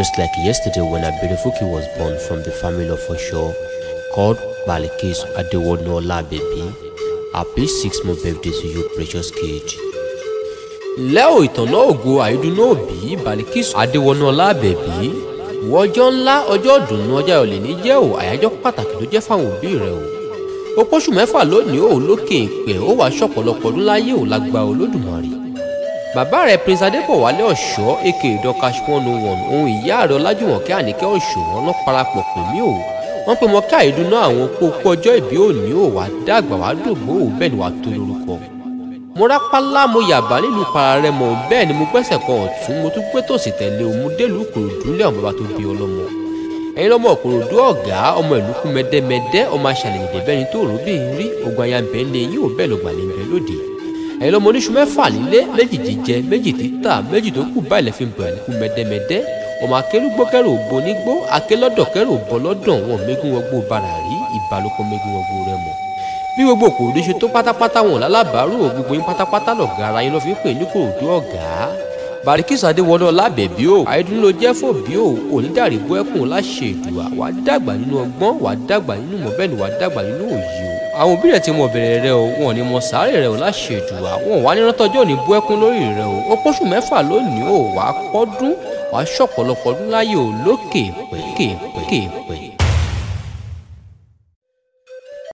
Just like yesterday when Abirefuki was born from the family of Osho called Balikis Adewonu Olabebi. Happy six month birthday to you precious kid. Lẹ́ò ìtànná ògo àìdùnnú òbí Balikis Adewonu Olabebi. Ìwọ ọjọ́ ńlá ọjọ́ ìdùnnú ọjà ìrọ̀lẹ́ ní jẹ́ ò àyájọ́ pàtàkì ló jẹ́ fáwọn òbí rẹ o. Ó pọ́ṣù mẹ́fà lónìí ò lókè ìpẹ́ ó wàá ṣọ̀pọ̀lọpọ̀ ọdún láyé ò lágbá Olódùmarè bàbá rẹ̀ prince adébọ̀wálé ọ̀ṣọ́ aka dọ́kash one oh one ohun ìyá rẹ̀ ọlájúwọ̀nkẹ́ àníkẹ́ ọ̀ṣọ́ wọn lọ́ parapọ̀ pè mí o wọ́n pe mọ káàdùnú àwọn pópó ọjọ́ ìbí òní ò wá dàgbà wá dògbò ò bẹ́ẹ̀ ni wàá tó lórúkọ. mo rápálá mo yàbá nílùú pararẹ́mọ bẹ́ẹ̀ ni mo gbẹ́sẹ̀ kan ọ̀tún mo tún gbé tòsì tẹ̀lé o mo délùú kòròdú lé àwọn bàbá tó bí ọlọ́mọ. ẹ̀yin lọ́mọ kòròdú ọ̀gá ọmọ ìlú kú mẹ́dẹ́mẹ́dẹ́ ọmọ aṣàlẹ̀ ìdẹ́bẹ́ni tó rò bí rí ogun ayáǹbẹ̀ ń lé yín ò bẹ́ẹ̀ lọ́gbà ní bẹ́ẹ̀ lóde ẹ̀yin lọ́mọ oníṣu mẹ́fà nílé méjì jíjẹ méjì títà méjì tó kù báyìí lẹ́fìn bọ̀ ẹ̀lẹ́kù mẹ́dẹ́mẹ́dẹ́ ọmọ akérúgbó kẹrù òbò nígbó akélọ́dọ̀ kẹrù òbọ̀ lọ́dọ̀ wọn mẹ́gun wọgbó bara rí ìbálòpọ̀ mẹ́gun wọgbó rẹ mọ̀ bí gbogbo kòròdú ṣe tó pátápátá wọn lálábàárò gbogbo yín pátápátá lọ̀gá ara yín lọ́ fi ń pè ní kòròdú ọ̀gá Barikis Adéwọlé Ọlábẹ̀bí o àìdùn ló jẹ́ fòbí o onídàrí bọ́ ẹkùn láṣẹ ìdùà wàá dàgbà nínú ọgbọ́n wàá dàgbà nínú mọ̀ bẹ́ẹ̀ ni wàá dàgbà nínú òye o àwọn òbí rẹ̀ ti mọ bẹ̀rẹ̀ rẹ o wọn ò ní mọ sàárè rẹ o láṣẹ ìdùà wọn ò wá ní rántọ́jọ́ òní bú ẹkún lórí rẹ o ó pọ́ṣù mẹ́fà lónìí o wàá pọ́dún wàá ṣọ̀pọ̀lọpọ̀ ọdún láyé o lókè pẹ́kè pẹ́kè